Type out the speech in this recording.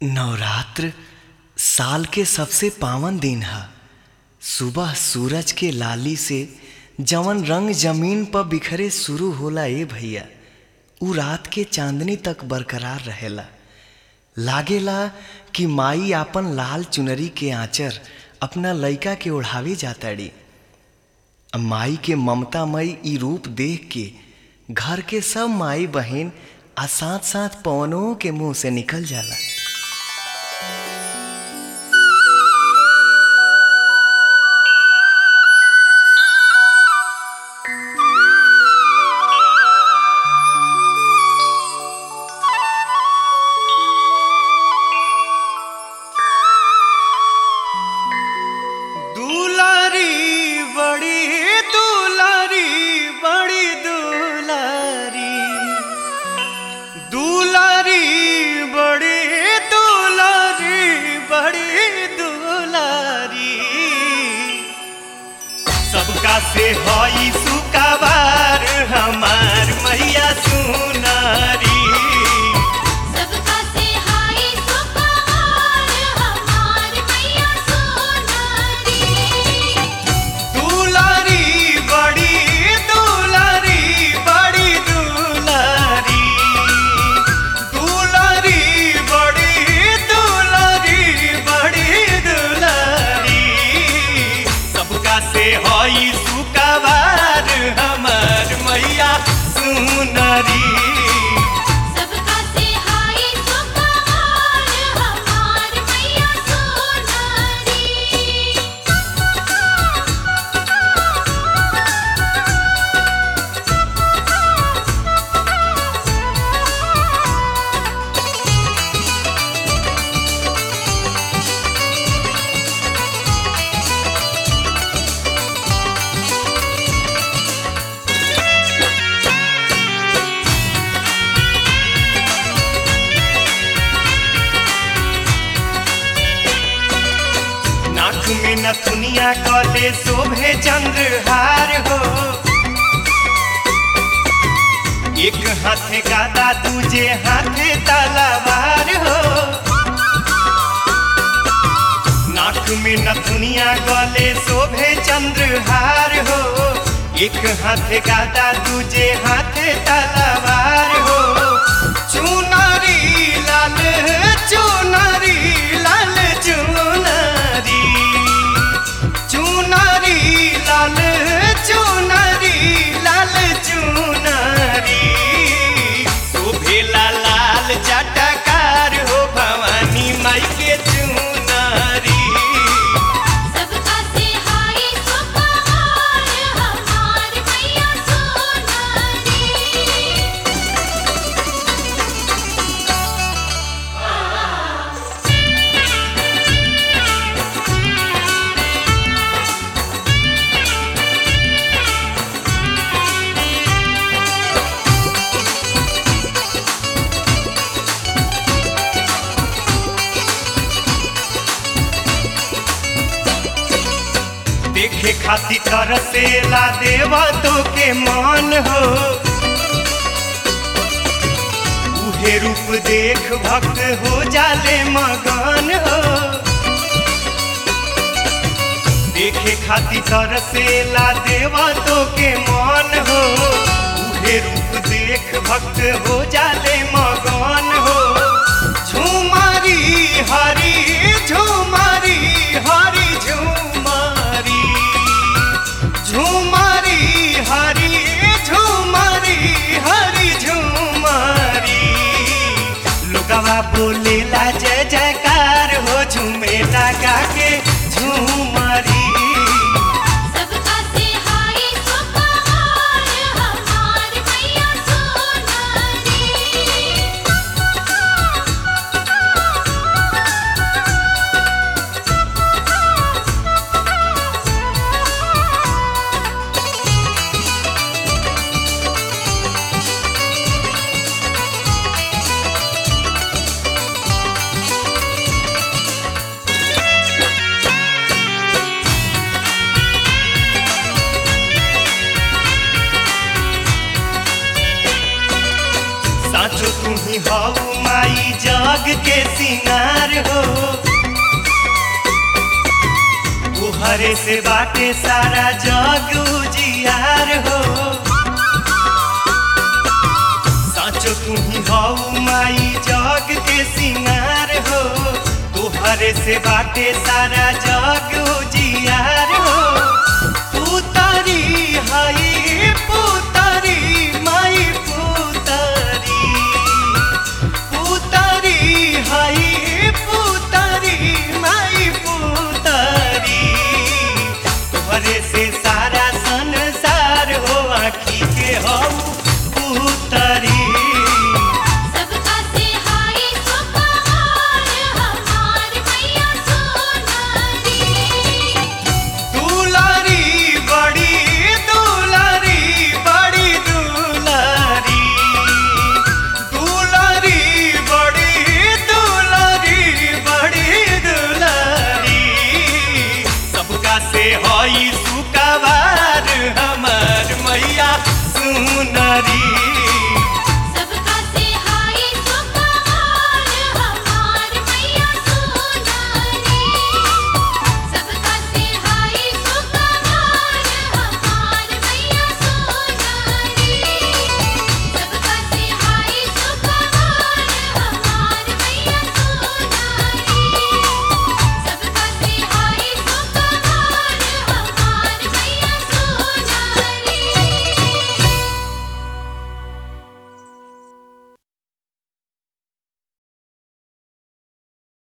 नवरात्र साल के सबसे पावन दिन ह सुबह सूरज के लाली से जवन रंग जमीन पर बिखरे शुरू होला ए भैया उ रात के चांदनी तक बरकरार रहेला लागेला कि माई आपन लाल चुनरी के आंचर अपना लइका के ओढ़ावे जाताड़ी माई के ममतामयी ई रूप देख के घर के सब माई बहन आ साथ साथ पवनों के मुंह से निकल जाला दुलारी बड़ी दुलारी बड़ी दुलारी दुलारी बड़ी दुलारी बड़ी दुलारी सबका से हई सुकाबार हमार मैया सुनारी सबका से हाय सुपहार हमार मैया सोनारी दुलारी बड़ी दुलारी बड़ी दुलारी दुलारी बड़ी दुलारी बड़ी दुलारी सबका से हई सुकाबार हमार मैया सुनरी सबका से हाय सुपहार हमार मैया सोनारी नाक में नथुनिया कले शोभे चंद्रहार हो एक हाथे गादा दूजे हाथे तलवार हो नाक में नथुनिया गले शोभे चंद्रहार हो एक हाथे गादा दूजे हाथे तलवार हो चुनरी लाल चुनरी लाल चुनरी चुनरी लाल चुनरी लाल चुनरी शोभेला लाल जटकार हो भवानी माई के चुनरी सबका से हाय सुपहार हमार मैया सोनारी देखे खातिर तरसेला देवा तो के मान हो उहे रूप देख भक्त हो जाले मगन हो देखे खातिर तरसेला देवा तो के मान हो उहे रूप देख भक्त हो जाले मगन हो झुमारी हरी झुमारी हरी झुमारी झुमारी हरी झुमारी हरी झुमारी लोगवा बोलेला जय जयकार हो झूमेला गा के झुमारी सबका से हाय सुपहार हमार मैया सोनारी साचो तुम्ही हऊ माई जग के सिंगार तोहरे से बाटे सारा जग उजियार हो साचो तुम्ही हऊ माई जग के सिंगार हो तोहरे से बाटे सारा जग उजियार